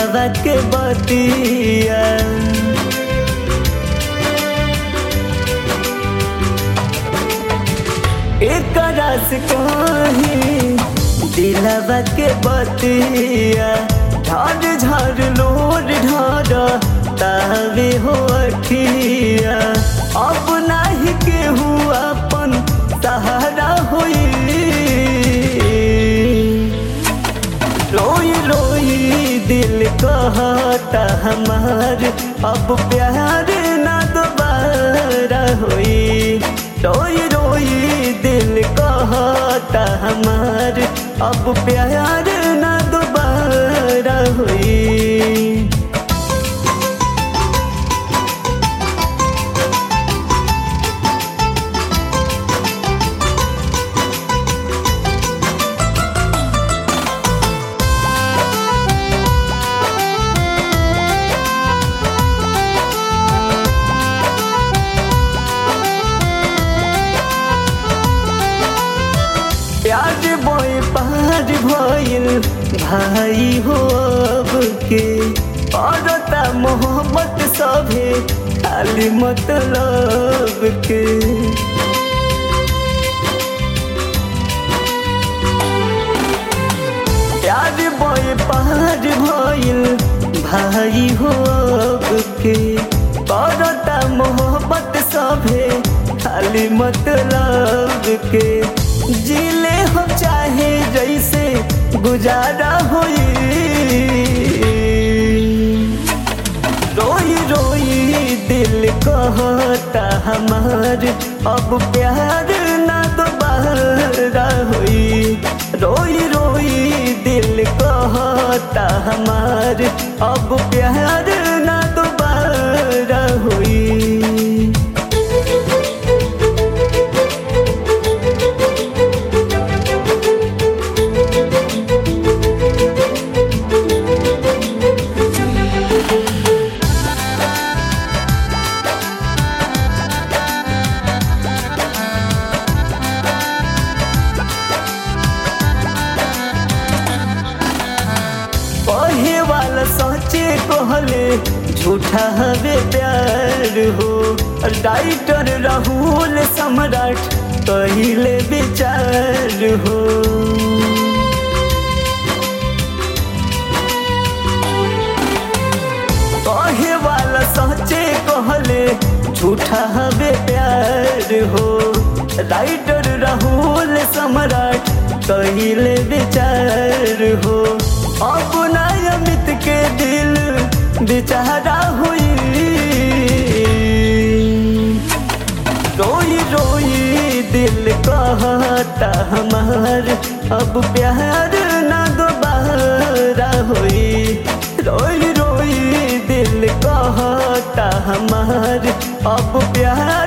दिलवा के बतिया एक रस कहीं दिलवा के बतिया झड़ झड़ लोर ढर तावे हो अखिया अब नाही केहू अपन सहारा होई रोई रोई दिल कहता हमार अब प्यार ना दोबारा होई रोई रोई दिल कहता हमार अब प्यार ना दोबारा होई प्यार बोए पार भइल भाई हो अब के औरता मोहब्बत सभे खाली मतलब के प्यार बोए पार भइल भाई हो अब के औरता मोहब्बत सभे खाली मतलब के जिले हो चाहे जैसे गुजारा होई रोई रोई दिल कहता हमार अब प्यार ना दोबारा होई रोई रोई दिल कहता हमार अब प्यार ना दोबारा होई कहे वाला सोचे कहले झूठा हवे प्यार हो राइटर राहुल सम्राट कहले विचार हो कहे वाला सोचे कहले झूठा हवे प्यार हो राइटर राहुल सम्राट कहले विचार हो अपना अमित के दिल बेचारा हुई रोई रोई दिल कहता हमार अब प्यार ना दोबारा होई रोई रोई दिल कहता हमार अब प्यार